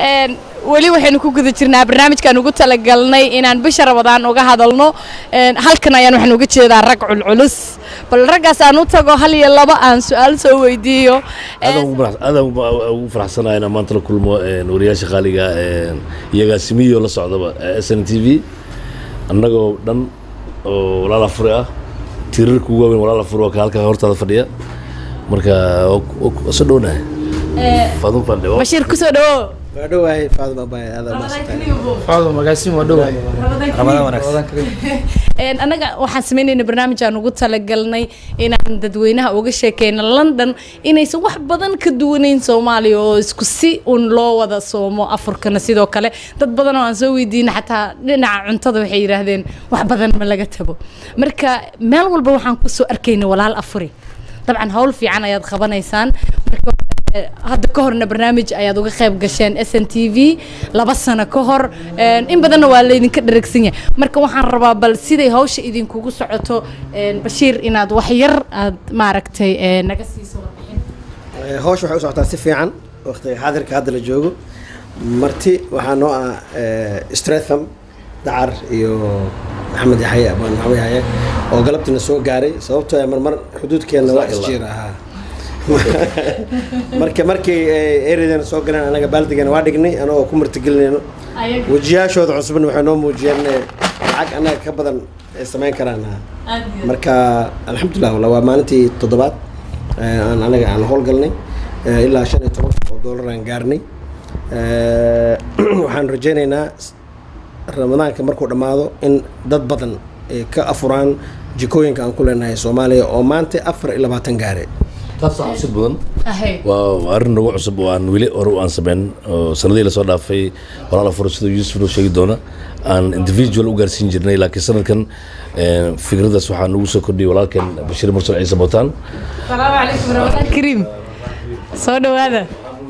Een, weli waxaynu ku guda jirnaa barnaamijkaan ugu talagalnay inaan bisha rabadaan uga hadalno Een, halkan ayaan waxaan uga jeedaa rag culculus bal raggaas aan u tago hal iyo laba aan su-aal soo weydiiyo aadaan ugu farax- aadaan ugu- ugu faraxsanahay inaan maanta la kulmo een, wariyaasha qaaliga een, iyagaa simiyo la socdaba s n t v annagoo dhan oo walaala furi ah tiirarka ugu waaweyn walaala furi waa ka halkaa hortaada fadhiya marka waa ku- waa ku- soo dhownahay fadun fadhi oo bashiir kusoo dhawo waa dhowahay faaduma baay adaa maasantay faado magaasin waa dhowahay ramadaan wanaagsan Een, annaga waxaan sameynayna barnaamij aan ugu talagalnay inaan dadweynaha uga sheekeyno london inaysan wax badan ka duwanayn soomaaliya oo isku si un loo wada soomo afurkana sidoo kale dad badan oo aan soo weydiina xataa dhinaca cuntada waxay yidhaahdeen wax badan ma laga tago marka meel walba waxaan kusoo arkayna walaal afuri dabcan hawl fiican ayaad qabanaysaan marka eh, hadda ka horna barnaamij ayaad uga qayb gasheen s n t v laba sano ka hor een, in badanna waa laydinka dheragsan yahay marka waxaan rabaa bal siday hawsha idinkugu socoto een, bashiir inaad wax yar aad maaragtay eh, naga siiso warbixin hawsha waxay u socotaa si fiican waqtiga xaadirka hadda la joogo marti waxaa noo ah stratham dacar iyo maxamed yaxye abaan maxamed yaxye oo galabtina soo gaaray sababtoo ah marmar xuduudkeenna waa isjiir ahaa marka markay ereydana soo galeen anaga baaldigana waa dhignay anagoo ku martigelinayno wejiyaashooda cusubna waxay noo muujiyeen inay lacag annaga ka badan ay samayn karaan marka alxamdulilah walla waa maalintii toddobaad ee aan anaga aan howlgalnay ee ilaa shan iyo toban oo doolar aan gaarnay Ee, waxaan rajaynaynaa s- ramadaanka markuu dhammaado in dad badan ay ka afuraan jikooyinka aan ku leenahay soomaaliya oo maanta afar iyo labaatan gaare taasoo xabsid badan waa waa arrin nagu cusub oo aan weli hore u aan samayn oo sanadihii lasoo dhaafay walaala furo siduu yuusuf noo sheegi doona aan individual u gaarsiin jirnay laakiin sanadkan eh, fikradaas waxaa nagu soo kordhiyay walaalkan bashiir mursal ciise bootaan salaamu calaykum ramadaan kariim soo dhawaada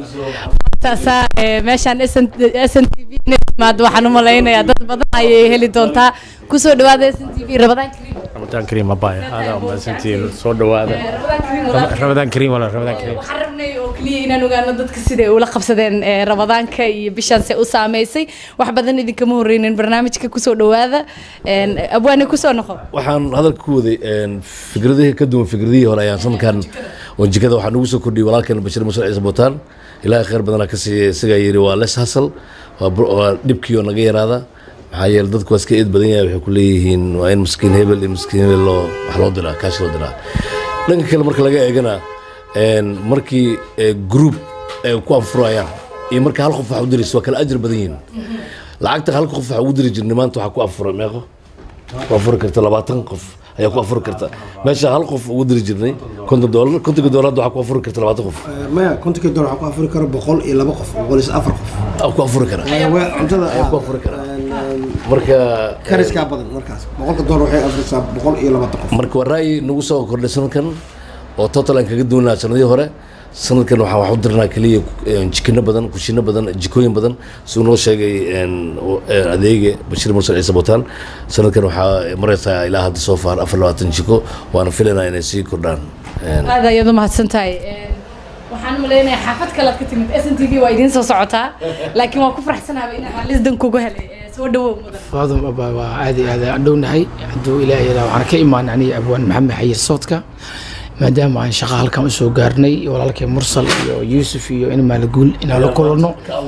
taasaa ee, meeshaan s n t v inay timaado waxaan u malaynayaa dad badan ayay heli doontaa kusoo dhawaada s n t v ramadaan kariim ramadaan kariim abaya aada umahadsantihiin soo dhawaada ramadaan kariim walaal. ramadaan kariim wala ramadaan kariim waxaan rabnay oo keliya inaan ogaano dadka siday ula qabsadeen ee, ramadaanka iyo bishaan se u saameysay wax badan idinkama horreynin barnaamijka kusoo dhawaada Een, abwaani kusoo noqo waxaan hadalka ku waday een, fikradihii ka duwan fikradihii hore ayaan sanadkan oo jikada waxaa nagu soo kordhiyay walaalkan bashiir mursal ciise bootaan ilaahay khayr badanaa ka siiya isagaa yidhi waa les hasal waa bur- waa dhibkii oo naga yaraada maxaa yeele dadku waa iska eed badan yahay waxay ku leeyihiin waa in miskiin hebel iyo miskiin hebel loo wax loo diraa kaash loo diraa dhanka kale marka laga eegana een, markii eh, group ay ku anfurayaan iyo marka hal qof wax u diraysa waa kala ajir badan yihiin lacagta hal qof wax ugu diri jirnay maanta waxaa ku anfuray meeqo ku afuri karta labaatan qof ayaa ku afuri karta meesha hal qof ugu diri jirnay konton doolar kontonka doolar hadda waxaa ku afuri karta labaatan qof maya kontonka dolar waxaa ku afuri karo boqol iyo laba qof boqol iyo afar qof aa ku afuri kara cuntada ayaa ku afuri kara marka kariskaa badan markaas boqolka dolar waxay afrisaa boqol iyo labaatan qof marka waa ra'yi nagu soo kordhay sanadkan oo total aan kaga duwanaa sanadihii hore sanadkan waxaan wax u dirnaa keliya een, jikino badan kushino badan jikooyin badan siduu noo sheegay een, oo- een, adeege bashiir mursal ciise bootaan sanadkan waxaa maraysaa ilaa hadda soo faar afar labaatan jiko waana filaynaa inay sii kordhaan Een, aad ayaad u mahadsan tahay Een, waxaan u malaynayaa xaafad kale aad ka timid s n t v waa idiin soo socotaa laakiin waan ku faraxsanaaba inaan xalisdan kugu helay Ee, soo dhawow mudan faadum abaa waa aad iyo aad aan dhownahay hadduu ilaahay yadaa waxaan ka imaanay aniga abwaan maxamed xayir soodka maadaama aan shaqa halkan usoo gaarnay walaalkay mursal iyo yuusuf iyo in maalaguul inaan la kulanno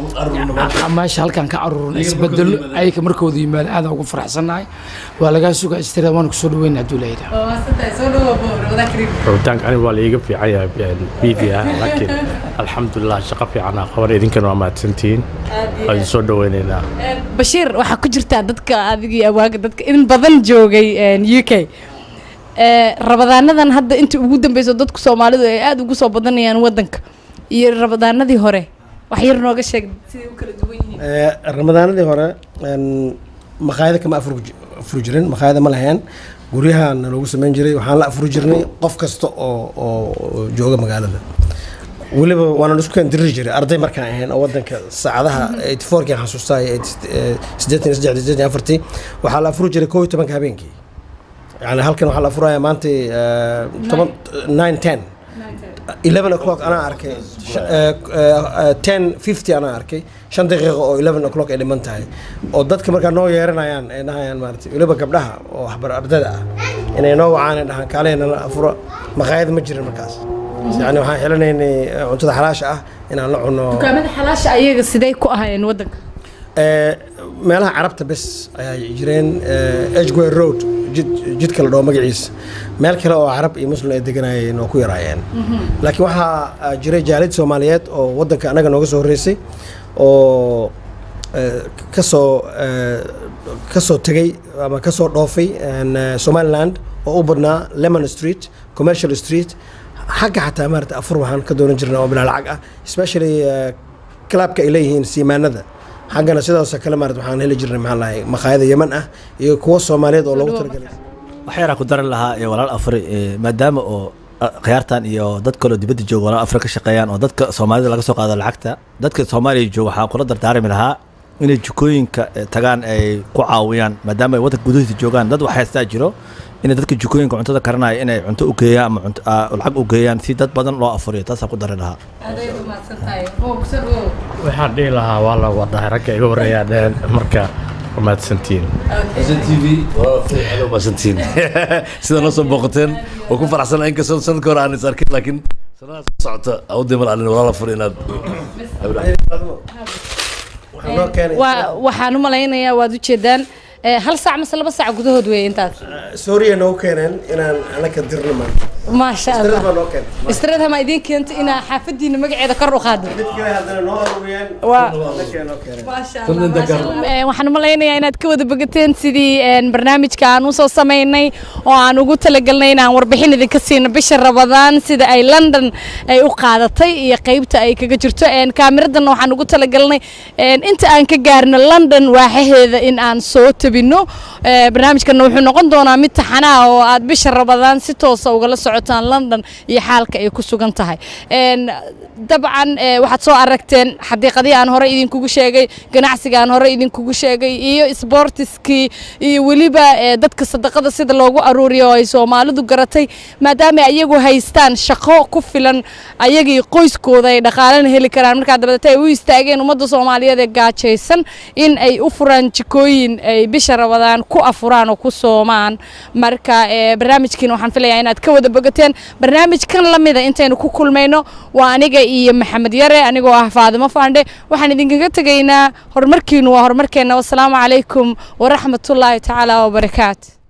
meesha halkan ka caruurna isbedelo ayaka markooda yimaado aad ugu faraxsannahay waa lagaa sugaa istira waan kusoo dhaweyna hadduu ilaahay yadaa waa mahadsan tahay soo dhawow bo ramadaan kariim rabitaanka aniga waa laiga fiican yahay media laakiin alxamdulilah shaqo fiican aa qaban idinkana waa mahadsantihiin waa idin soo dhaweynaynaa bashiir waxaa ku jirtaa dadka adigii awaaga dadka in badan joogay een, u k Ee, rabadaanadan hadda inta ugu dambeyso dadku soomaalidu ay aada ugu soo badanayaan wadanka iyo rabadaanadii hore wax yar nooga sheeg siday u kala duwan yihiin ramadaanadii hore een, maqaayada kama afur afuri jirin maqaayada ma lahayn guryahaana loogu samayn jiray waxaan la afuri jirnay qof kasta oo oo oo jooga magaalada weliba waana isku keen diriri jiray arday markaan ahayn oo wadanka saacadaha eighty fourkii xasuustaay siddeetan iyo saddex siddeetan iyo afartii waxaa la afuri jiray koob iyo tobanka habeenkii yani halkan waxaa la afurayaa maanta eh, toban nine ten eleven o'clock anaa arkay Sh- eh, eh, ten fifty anaa arkay shan daqiiqo oo eleven o'clock ay dhiman tahay oo dadka markaa noo yeeranayaan ay dhahayaan maarata weliba gabdhaha oo waxbar ardada ah inay noo wacaan ay dhahaan kaalay nala afuro maqaayad ma jirin markaas yani waxaan xilanaynay eh, cuntada xalaasha ah inaan la cuno dukaamada xalaasha ayaga sidee ku ahayeen wadanka Eh, meelaha carabta bes ayaa jireen edgware road jid jidka la dhaho magaciisa meel kale oo carab iyo muslim ay deganayeen oo ku yaraayeen laakiin waxaa ah, jiray jaalid soomaaliyeed oo wadanka anaga nooga soo horreysay oo eh, kasoo eh, kasoo tegey ama kasoo dhoofay en, eh, somaliland oo u badnaa lemon street commercial street xagga xataa maarata afur waxaan ka doonan jirnay oo bilaa lacag ah especially eh, clubka ay leeyihiin siimaanada xaggana sidaasoo kale maarata waxaan heli jirnay maxaa lahay maqaayada yeman ah iyo kuwo soomaaliyeed oo loogu talagalay waxyaaraa ku daran lahaa ee walaal afri ee, maadaama oo ah, khiyaartan iyo dad kaloo dibadda jooga walaal afri ka shaqeeyaan oo dadka soomaalida laga soo qaado lacagta dadka soomaaliya jooga waxaa kula dardaarmi lahaa inay jikooyinka eh, tagaan ay ku caawiyaan maadaama ay waddanka gudihiisa joogaan dad wax haystaa jiro inay dadka jikooyinka cuntada karanaya inay cunto u geeyaan ama cunto- ah, lacag u geeyaan si dad badan loo afuriyo taasaa ku dari lahaa waxaan dhihi lahaa waa la wadahay ragga iga horreeyaa dheen marka waa mahadsantihiin xasan t v waa maasantiin sida noo soo booqateen waa ku faraxsana inkastoo sanadka hore aan is arkin laakiin sanadaas socota awdee mal alin walaala fur inaad waxaa noo keenay waa waxaan u malaynayaa waad ujeedaan eh, hal saac mase laba saac gudahood weeye intaas suuriya noo keeneen inaan anaka dirno maanta maasha Istirad baa allah noo keentay istiraad ma idiin keento inaa xaafadiina magaceeda kor u qaado mid kale haddana noo aruuriyeen Waa- anaka noo keeneen Eh, waxaan u malaynayaa inaad ka wada bogateen sidii een, barnaamijka aan usoo samaynay oo aan ugu talagalnay inaan warbixin idinka siino bisha rabadaan sida ay london ay u qaadatay iyo qeybta ay kaga jirto Een, kaamiradan waxaan ugu talagalnay een, inta aan ka gaarno london waaxaheeda in aan soo tabino Eh, barnaamijkana wuxuu noqon doonaa mid taxanaa oo aad bisha rabadaan si toosa ugala socotaan london iyo xaalka ay ku sugan tahay Een, dabcan eh, waxaad soo aragteen xadiiqadii aan hore idinkugu sheegay ganacsiga aan hore idinkugu sheegay iyo sportiskii iyo weliba eh, dadka sadaqada sida loogu aruuriyo oo ay soomaalidu garatay maadaama ay ayagu haystaan shaqo ku filan ayagii qoyskooda ay dhaqaalena heli karaan markaa dabadeeta ay u istaageen ummadda soomaaliyeed ee gaajaysan in ay u furaan jikooyin ay bisha rabadaan ku afuraan oo ku soomaan marka eh, barnaamijkiina waxaan filayaa inaad ka wada bogateen barnaamijkan lamida intaynu ku kulmayno waa aniga iyo maxamed yare anigoo ah faadimo faandhe waxaan idinkaga tegaynaa horumarkiinu waa horumarkeenna wasalaamu calaykum waraxmatullaahi tacaala wabarakaatu